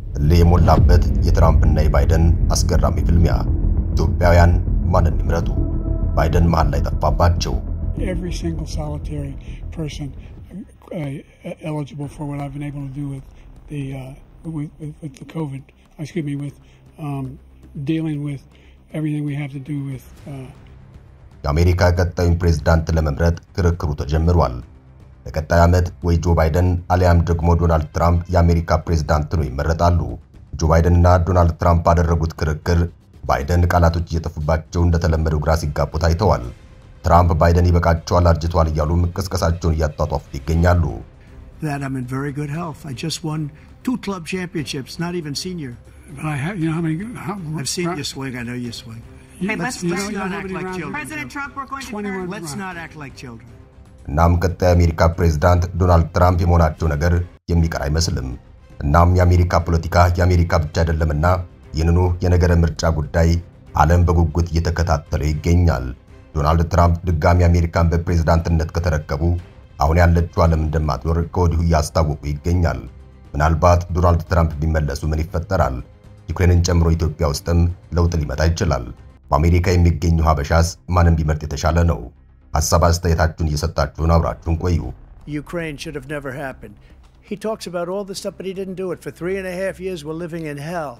እልህ የሞላበት የትራምፕና የባይደን አስገራሚ ፍልሚያ። ኢትዮጵያውያን ማንን ይምረጡ? ባይደን መሃል ላይ ጠፋባቸው። every single solitary person uh, eligible for what I've been able to do with the uh, with, with, with the COVID. Excuse me, with um, dealing with everything we have to do with. Uh, የአሜሪካ ቀጣዩን ፕሬዝዳንት ለመምረጥ ክርክሩ ተጀምሯል። በቀጣይ ዓመት ወይ ጆ ባይደን አሊያም ደግሞ ዶናልድ ትራምፕ የአሜሪካ ፕሬዝዳንት ነው ይመረጣሉ። ጆ ባይደንና ዶናልድ ትራምፕ ባደረጉት ክርክር ባይደን ቃላቶች እየጠፉባቸው እንደተለመደው ግራ ሲጋቡ ታይተዋል። ትራምፕ ባይደን ይበቃቸዋል፣ አርጅቷል እያሉም ቅስቀሳቸውን እያጧጧፉት ይገኛሉ። that I'm in very good health. I just won two club championships, not even senior. but I have, you know, how many? How, I've seen you swing. I know you swing. You, Hey, Let's, let's- you let's know, you not know how act many like rounds- children. President Trump, we're going to 21 confirm. Let's rounds. not act like children. እናም ቀጣይ የአሜሪካ ፕሬዝዳንት ዶናልድ ትራምፕ የመሆናቸው ነገር የሚቀር አይመስልም። እናም የአሜሪካ ፖለቲካ የአሜሪካ ብቻ አይደለምና ይህንኑ የነገረ ምርጫ ጉዳይ ዓለም በጉጉት እየተከታተለው ይገኛል። ዶናልድ ትራምፕ ድጋሚ አሜሪካን በፕሬዝዳንትነት ከተረከቡ አሁን ያለችው ዓለም እንደማትኖር ከወዲሁ እያስታወቁ ይገኛል። ምናልባት ዶናልድ ትራምፕ ቢመለሱ ምን ይፈጠራል? ዩክሬንን ጨምሮ ኢትዮጵያ ውስጥም ለውጥ ሊመጣ ይችላል። በአሜሪካ የሚገኙ ሀበሻስ ማንም ቢመርጥ የተሻለ ነው? ሀሳብ አስተያየታችሁን እየሰጣችሁን አብራችሁን ቆዩ። Ukraine should have never happened. He talks about all this stuff, but he didn't do it. For three and a half years, we're living in hell.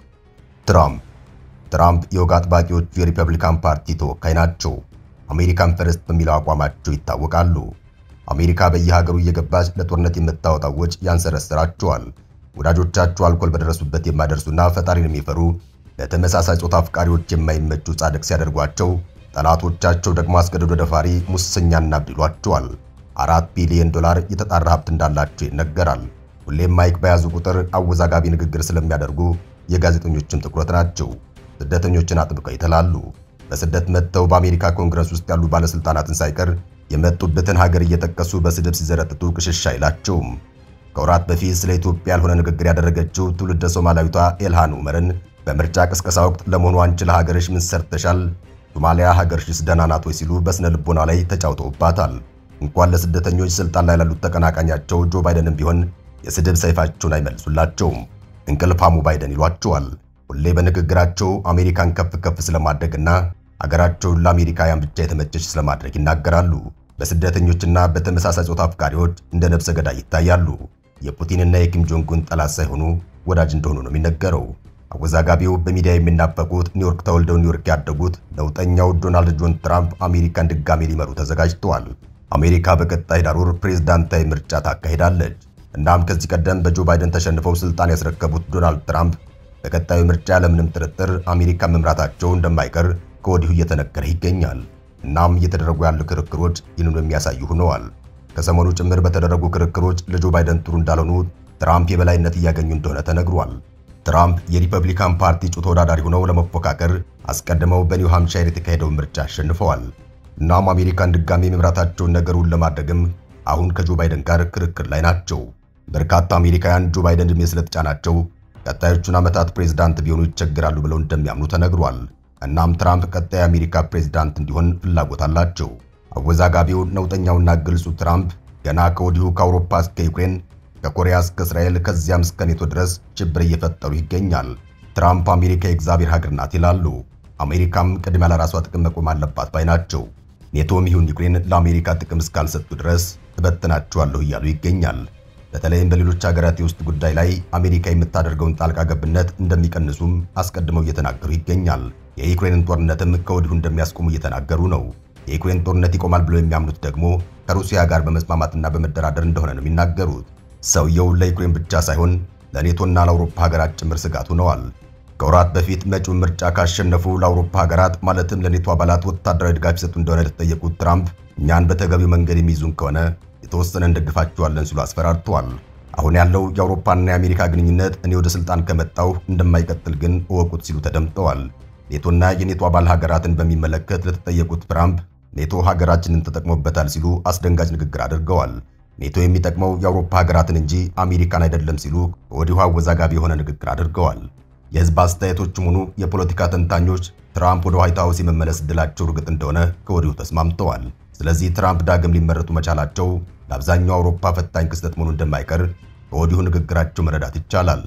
ትራምፕ ትራምፕ የወግ አጥባቂዎቹ የሪፐብሊካን ፓርቲ ተወካይ ናቸው። አሜሪካን ፈርስት በሚለው አቋማቸው ይታወቃሉ። አሜሪካ በየሀገሩ እየገባች ለጦርነት የምታወጣው ወጪ ያንሰረስራቸዋል። ወዳጆቻቸው አልኮል በደረሱበት የማይደርሱና ፈጣሪን የሚፈሩ ለተመሳሳይ ጾታ አፍቃሪዎች የማይመቹ ጻድቅ ሲያደርጓቸው፣ ጠላቶቻቸው ደግሞ አስገድዶ ደፋሪ ሙሰኛና እብድ ይሏቸዋል። አራት ቢሊዮን ዶላር የተጣራ ሀብት እንዳላቸው ይነገራል። ሁሌም ማይክ በያዙ ቁጥር አወዛጋቢ ንግግር ስለሚያደርጉ የጋዜጠኞችም ትኩረት ናቸው። ስደተኞችን አጥብቀው ይተላሉ። በስደት መጥተው በአሜሪካ ኮንግረስ ውስጥ ያሉ ባለስልጣናትን ሳይቀር የመጡበትን ሀገር እየጠቀሱ በስድብ ሲዘረጥጡ ቅሽሽ አይላቸውም። ከወራት በፊት ስለ ኢትዮጵያ ያልሆነ ንግግር ያደረገችው ትውልደ ሶማላዊቷ ኤልሃን ኡመርን በምርጫ ቅስቀሳ ወቅት ለመሆኑ አንቺ ለሀገርሽ ምን ሰርተሻል? ሶማሊያ ሀገርሽስ ደህና ናት ወይ ሲሉ በስነ ልቦና ላይ ተጫውተውባታል። እንኳን ለስደተኞች ስልጣን ላይ ላሉት ተቀናቃኛቸው ጆ ባይደንም ቢሆን የስድብ ሰይፋቸውን አይመልሱላቸውም። እንቅልፋሙ ባይደን ይሏቸዋል። ሁሌ በንግግራቸው አሜሪካን ከፍ ከፍ ስለማድረግና አገራቸውን ለአሜሪካውያን ብቻ የተመቸች ስለማድረግ ይናገራሉ። በስደተኞችና በተመሳሳይ ጾታ አፍቃሪዎች እንደ ነብሰ ገዳይ ይታያሉ። የፑቲንና የኪም ጆንጉን ጠላት ሳይሆኑ ወዳጅ እንደሆኑ ነው የሚነገረው። አወዛጋቢው በሚዲያ የሚናፈቁት ኒውዮርክ ተወልደው ኒውዮርክ ያደጉት ነውጠኛው ዶናልድ ጆን ትራምፕ አሜሪካን ድጋሜ ሊመሩ ተዘጋጅተዋል። አሜሪካ በቀጣይ ዳር ወር ፕሬዝዳንታዊ ምርጫ ታካሂዳለች። እናም ከዚህ ቀደም በጆ ባይደን ተሸንፈው ስልጣን ያስረከቡት ዶናልድ ትራምፕ በቀጣዩ ምርጫ ያለምንም ጥርጥር አሜሪካን መምራታቸው እንደማይቀር ከወዲሁ እየተነገረ ይገኛል። እናም እየተደረጉ ያሉ ክርክሮች ይህንኑ የሚያሳዩ ሆነዋል። ከሰሞኑ ጭምር በተደረጉ ክርክሮች ለጆ ባይደን ጥሩ እንዳልሆኑ ትራምፕ የበላይነት እያገኙ እንደሆነ ተነግሯል። ትራምፕ የሪፐብሊካን ፓርቲ እጩ ተወዳዳሪ ሆነው ለመፎካከር አስቀድመው በኒው ሃምፕሻየር የተካሄደውን ምርጫ አሸንፈዋል። እናም አሜሪካን ድጋሜ መምራታቸውን ነገሩን ለማድረግም አሁን ከጆ ባይደን ጋር ክርክር ላይ ናቸው። በርካታ አሜሪካውያን ጆ ባይደን ዕድሜ ስለተጫናቸው ቀጣዮቹን ዓመታት ፕሬዝዳንት ቢሆኑ ይቸግራሉ ብለው እንደሚያምኑ ተነግሯል። እናም ትራምፕ ቀጣይ የአሜሪካ ፕሬዝዳንት እንዲሆን ፍላጎት አላቸው። አወዛጋቢው ነውጠኛውና ግልጹ ትራምፕ ገና ከወዲሁ ከአውሮፓ እስከ ዩክሬን ከኮሪያ እስከ እስራኤል ከዚያም እስከ ኔቶ ድረስ ሽብር እየፈጠሩ ይገኛል። ትራምፕ አሜሪካ የእግዚአብሔር ሀገር ናት ይላሉ። አሜሪካም ቅድሚያ ለራሷ ጥቅም መቆም አለባት ባይ ናቸው። ኔቶም ይሁን ዩክሬን ለአሜሪካ ጥቅም እስካልሰጡ ድረስ እበትናቸዋለሁ እያሉ ይገኛል። በተለይም በሌሎች ሀገራት የውስጥ ጉዳይ ላይ አሜሪካ የምታደርገውን ጣልቃ ገብነት እንደሚቀንሱም አስቀድመው እየተናገሩ ይገኛል። የዩክሬንን ጦርነትም ከወዲሁ እንደሚያስቆሙ እየተናገሩ ነው። የዩክሬን ጦርነት ይቆማል ብለው የሚያምኑት ደግሞ ከሩሲያ ጋር በመስማማትና በመደራደር እንደሆነ ነው የሚናገሩት። ሰውየው ለዩክሬን ብቻ ሳይሆን ለኔቶና ለአውሮፓ ሀገራት ጭምር ስጋት ሆነዋል። ከወራት በፊት መጪውን ምርጫ ካሸነፉ ለአውሮፓ ሀገራት ማለትም ለኔቶ አባላት ወታደራዊ ድጋፍ ይሰጡ እንደሆነ የተጠየቁት ትራምፕ እኛን በተገቢው መንገድ የሚይዙን ከሆነ የተወሰነ እንደግፋቸዋለን ሲሉ አስፈራርተዋል። አሁን ያለው የአውሮፓና የአሜሪካ ግንኙነት እኔ ወደ ስልጣን ከመጣሁ እንደማይቀጥል ግን እወቁት ሲሉ ተደምጠዋል። ኔቶና የኔቶ አባል ሀገራትን በሚመለከት ለተጠየቁት ትራምፕ ኔቶ ሀገራችንን ተጠቅሞበታል ሲሉ አስደንጋጭ ንግግር አድርገዋል። ኔቶ የሚጠቅመው የአውሮፓ ሀገራትን እንጂ አሜሪካን አይደለም ሲሉ ከወዲሁ አወዛጋቢ የሆነ ንግግር አድርገዋል። የህዝብ አስተያየቶችም ሆኑ የፖለቲካ ተንታኞች ትራምፕ ወደ ዋይት ሀውስ የመመለስ ዕድላቸው እርግጥ እንደሆነ ከወዲሁ ተስማምተዋል። ስለዚህ ትራምፕ ዳግም ሊመረጡ መቻላቸው ለአብዛኛው አውሮፓ ፈታኝ ክስተት መሆኑ እንደማይቀር ከወዲሁ ንግግራቸው መረዳት ይቻላል።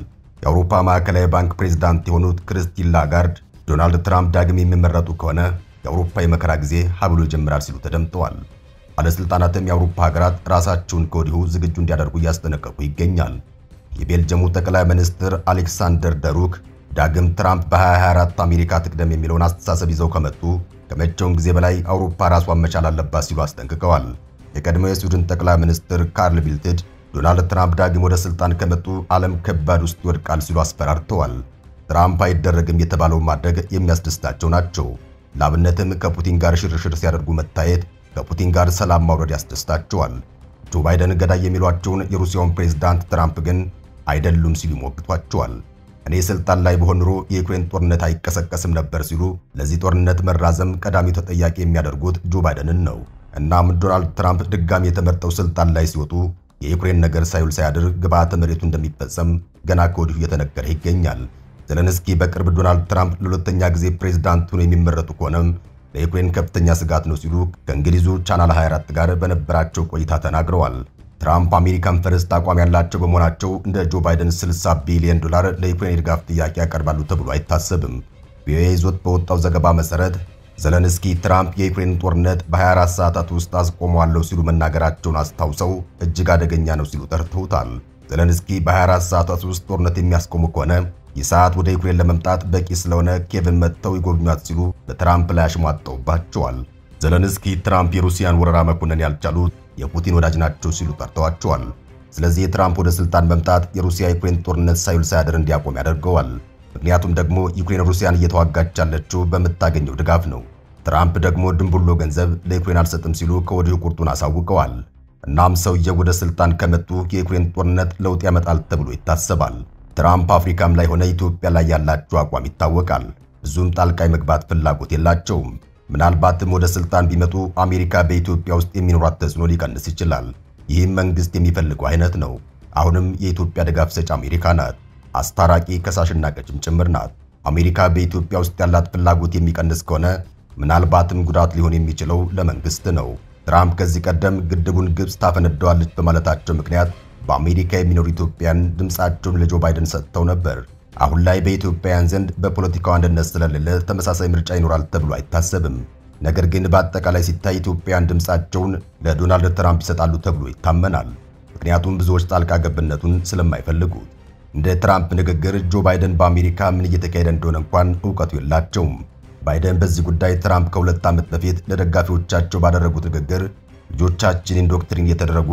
የአውሮፓ ማዕከላዊ ባንክ ፕሬዝዳንት የሆኑት ክርስቲን ላጋርድ ዶናልድ ትራምፕ ዳግም የሚመረጡ ከሆነ የአውሮፓ የመከራ ጊዜ ሀብሎ ይጀምራል ሲሉ ተደምጠዋል። ባለሥልጣናትም የአውሮፓ ሀገራት ራሳቸውን ከወዲሁ ዝግጁ እንዲያደርጉ እያስጠነቀቁ ይገኛል። የቤልጅየሙ ጠቅላይ ሚኒስትር አሌክሳንደር ደሩክ ዳግም ትራምፕ በ2024 አሜሪካ ትቅደም የሚለውን አስተሳሰብ ይዘው ከመጡ ከመቼውም ጊዜ በላይ አውሮፓ ራሷን መቻል አለባት ሲሉ አስጠንቅቀዋል። የቀድሞው የስዊድን ጠቅላይ ሚኒስትር ካርል ቢልትድ ዶናልድ ትራምፕ ዳግም ወደ ስልጣን ከመጡ ዓለም ከባድ ውስጥ ይወድቃል ሲሉ አስፈራርተዋል። ትራምፕ አይደረግም የተባለውን ማድረግ የሚያስደስታቸው ናቸው። ለአብነትም ከፑቲን ጋር ሽርሽር ሲያደርጉ መታየት፣ ከፑቲን ጋር ሰላም ማውረድ ያስደስታቸዋል። ጆ ባይደን ገዳይ የሚሏቸውን የሩሲያውን ፕሬዝዳንት ትራምፕ ግን አይደሉም ሲሉ ይሞግቷቸዋል። እኔ ስልጣን ላይ በሆን ኑሮ የዩክሬን ጦርነት አይቀሰቀስም ነበር ሲሉ ለዚህ ጦርነት መራዘም ቀዳሚው ተጠያቂ የሚያደርጉት ጆ ባይደንን ነው። እናም ዶናልድ ትራምፕ ድጋሚ የተመርጠው ስልጣን ላይ ሲወጡ የዩክሬን ነገር ሳይውል ሳያድር ግብዓተ መሬቱ እንደሚፈጸም ገና ከወዲሁ እየተነገረ ይገኛል። ዘለንስኪ በቅርብ ዶናልድ ትራምፕ ለሁለተኛ ጊዜ ፕሬዝዳንት ሆነው የሚመረጡ ከሆነም ለዩክሬን ከፍተኛ ስጋት ነው ሲሉ ከእንግሊዙ ቻናል 24 ጋር በነበራቸው ቆይታ ተናግረዋል። ትራምፕ አሜሪካን ፈርስት አቋም ያላቸው በመሆናቸው እንደ ጆ ባይደን 60 ቢሊዮን ዶላር ለዩክሬን የድጋፍ ጥያቄ ያቀርባሉ ተብሎ አይታሰብም። ቪኦኤ ይዞት በወጣው ዘገባ መሰረት ዘለንስኪ ትራምፕ የዩክሬን ጦርነት በ24 ሰዓታት ውስጥ አስቆመዋለሁ ሲሉ መናገራቸውን አስታውሰው እጅግ አደገኛ ነው ሲሉ ጠርተውታል። ዘለንስኪ በ24 ሰዓታት ውስጥ ጦርነት የሚያስቆሙ ከሆነ ይህ ሰዓት ወደ ዩክሬን ለመምጣት በቂ ስለሆነ ኬቭን መጥተው ይጎብኟት ሲሉ በትራምፕ ላይ አሽሟጠውባቸዋል። ዘለንስኪ ትራምፕ የሩሲያን ወረራ መኮነን ያልቻሉት የፑቲን ወዳጅ ናቸው ሲሉ ጠርተዋቸዋል። ስለዚህ የትራምፕ ወደ ስልጣን መምጣት የሩሲያ ዩክሬን ጦርነት ሳይውል ሳያድር እንዲያቆም ያደርገዋል። ምክንያቱም ደግሞ ዩክሬን ሩሲያን እየተዋጋች ያለችው በምታገኘው ድጋፍ ነው። ትራምፕ ደግሞ ድንቡሎ ገንዘብ ለዩክሬን አልሰጥም ሲሉ ከወዲሁ ቁርጡን አሳውቀዋል። እናም ሰውየው ወደ ስልጣን ከመጡ የዩክሬን ጦርነት ለውጥ ያመጣል ተብሎ ይታሰባል። ትራምፕ አፍሪካም ላይ ሆነ ኢትዮጵያ ላይ ያላቸው አቋም ይታወቃል። ብዙም ጣልቃ መግባት ፍላጎት የላቸውም። ምናልባትም ወደ ስልጣን ቢመጡ አሜሪካ በኢትዮጵያ ውስጥ የሚኖራት ተጽዕኖ ሊቀንስ ይችላል። ይህም መንግስት የሚፈልገው አይነት ነው። አሁንም የኢትዮጵያ ድጋፍ ሰጪ አሜሪካ ናት። አስታራቂ ከሳሽና ቀጭም ጭምር ናት። አሜሪካ በኢትዮጵያ ውስጥ ያላት ፍላጎት የሚቀንስ ከሆነ ምናልባትም ጉዳት ሊሆን የሚችለው ለመንግስት ነው። ትራምፕ ከዚህ ቀደም ግድቡን ግብፅ ታፈነደዋለች በማለታቸው ምክንያት በአሜሪካ የሚኖሩ ኢትዮጵያን ድምፃቸውን ለጆ ባይደን ሰጥተው ነበር። አሁን ላይ በኢትዮጵያውያን ዘንድ በፖለቲካው አንድነት ስለሌለ ተመሳሳይ ምርጫ ይኖራል ተብሎ አይታሰብም። ነገር ግን በአጠቃላይ ሲታይ ኢትዮጵያውያን ድምፃቸውን ለዶናልድ ትራምፕ ይሰጣሉ ተብሎ ይታመናል። ምክንያቱም ብዙዎች ጣልቃ ገብነቱን ስለማይፈልጉት። እንደ ትራምፕ ንግግር ጆ ባይደን በአሜሪካ ምን እየተካሄደ እንደሆነ እንኳን እውቀቱ የላቸውም። ባይደን በዚህ ጉዳይ ትራምፕ ከሁለት ዓመት በፊት ለደጋፊዎቻቸው ባደረጉት ንግግር ልጆቻችን ኢንዶክትሪን እየተደረጉ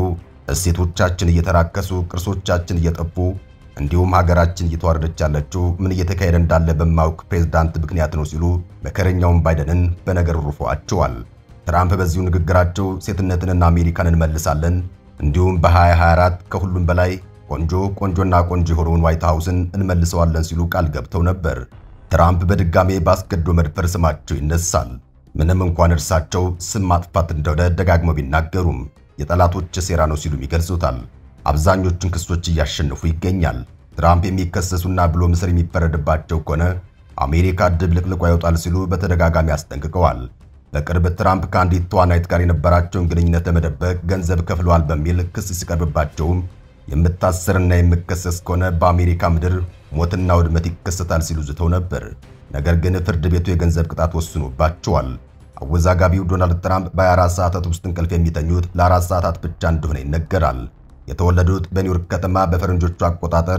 እሴቶቻችን እየተራከሱ ቅርሶቻችን እየጠፉ እንዲሁም ሀገራችን እየተዋረደች ያለችው ምን እየተካሄደ እንዳለ በማያውቅ ፕሬዝዳንት ምክንያት ነው ሲሉ መከረኛውን ባይደንን በነገር ሩፈዋቸዋል። ትራምፕ በዚሁ ንግግራቸው ሴትነትንና አሜሪካን እንመልሳለን እንዲሁም በ2024 ከሁሉም በላይ ቆንጆ ቆንጆና ቆንጆ የሆነውን ዋይት ሃውስን እንመልሰዋለን ሲሉ ቃል ገብተው ነበር። ትራምፕ በድጋሜ በአስገድዶ መድፈር ስማቸው ይነሳል። ምንም እንኳን እርሳቸው ስም ማጥፋት እንደሆነ ደጋግመው ቢናገሩም የጠላቶች ሴራ ነው ሲሉም ይገልጹታል። አብዛኞቹን ክሶች እያሸነፉ ይገኛል። ትራምፕ የሚከሰሱና ብሎ ምስር የሚፈረድባቸው ከሆነ አሜሪካ ድብልቅልቋ ይወጣል ሲሉ በተደጋጋሚ አስጠንቅቀዋል። በቅርብ ትራምፕ ከአንዲት ተዋናይት ጋር የነበራቸውን ግንኙነት ለመደበቅ ገንዘብ ከፍለዋል በሚል ክስ ሲቀርብባቸውም የምታሰርና የምከሰስ ከሆነ በአሜሪካ ምድር ሞትና ውድመት ይከሰታል ሲሉ ዝተው ነበር። ነገር ግን ፍርድ ቤቱ የገንዘብ ቅጣት ወስኖባቸዋል። አወዛጋቢው ዶናልድ ትራምፕ በ24 ሰዓታት ውስጥ እንቅልፍ የሚተኙት ለአራት ሰዓታት ብቻ እንደሆነ ይነገራል። የተወለዱት በኒውዮርክ ከተማ በፈረንጆቹ አቆጣጠር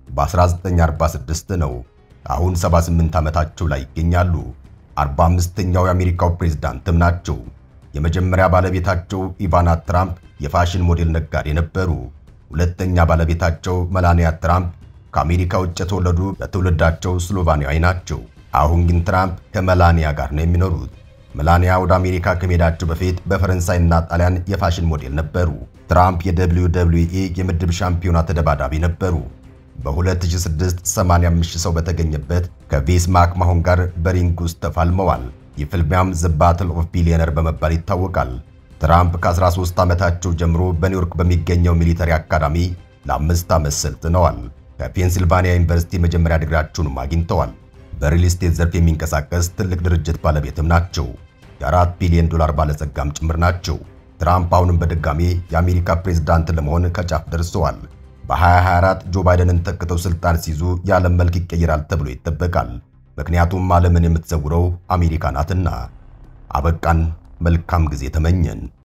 በ1946 ነው። አሁን 78 ዓመታቸው ላይ ይገኛሉ። 45ኛው የአሜሪካው ፕሬዝዳንትም ናቸው። የመጀመሪያ ባለቤታቸው ኢቫና ትራምፕ የፋሽን ሞዴል ነጋዴ ነበሩ። ሁለተኛ ባለቤታቸው መላኒያ ትራምፕ ከአሜሪካ ውጭ የተወለዱ በትውልዳቸው ስሎቫኒያዊ ናቸው። አሁን ግን ትራምፕ ከመላኒያ ጋር ነው የሚኖሩት። መላኒያ ወደ አሜሪካ ከመሄዳቸው በፊት በፈረንሳይና ጣሊያን የፋሽን ሞዴል ነበሩ። ትራምፕ የደብሊው ደብሊው ኢ የምድብ ሻምፒዮና ተደባዳቢ ነበሩ። በ2006 85 ሰው በተገኘበት ከቬስ ማክማሆን ጋር በሪንግ ውስጥ ተፋልመዋል። የፍልሚያም ዘ ባትል ኦፍ ቢሊየነር በመባል ይታወቃል። ትራምፕ ከ13 ዓመታቸው ጀምሮ በኒውዮርክ በሚገኘው ሚሊተሪ አካዳሚ ለአምስት ዓመት ሰልጥነዋል። ከፔንሲልቫኒያ ዩኒቨርሲቲ የመጀመሪያ ዲግሪያቸውንም አግኝተዋል። በሪል ስቴት ዘርፍ የሚንቀሳቀስ ትልቅ ድርጅት ባለቤትም ናቸው። የአራት ቢሊዮን ዶላር ባለጸጋም ጭምር ናቸው። ትራምፕ አሁንም በድጋሜ የአሜሪካ ፕሬዝዳንት ለመሆን ከጫፍ ደርሰዋል። በ2024 ጆ ባይደንን ተክተው ስልጣን ሲይዙ የዓለም መልክ ይቀየራል ተብሎ ይጠበቃል። ምክንያቱም ዓለምን የምትዘውረው አሜሪካ ናትና። አበቃን። መልካም ጊዜ ተመኘን።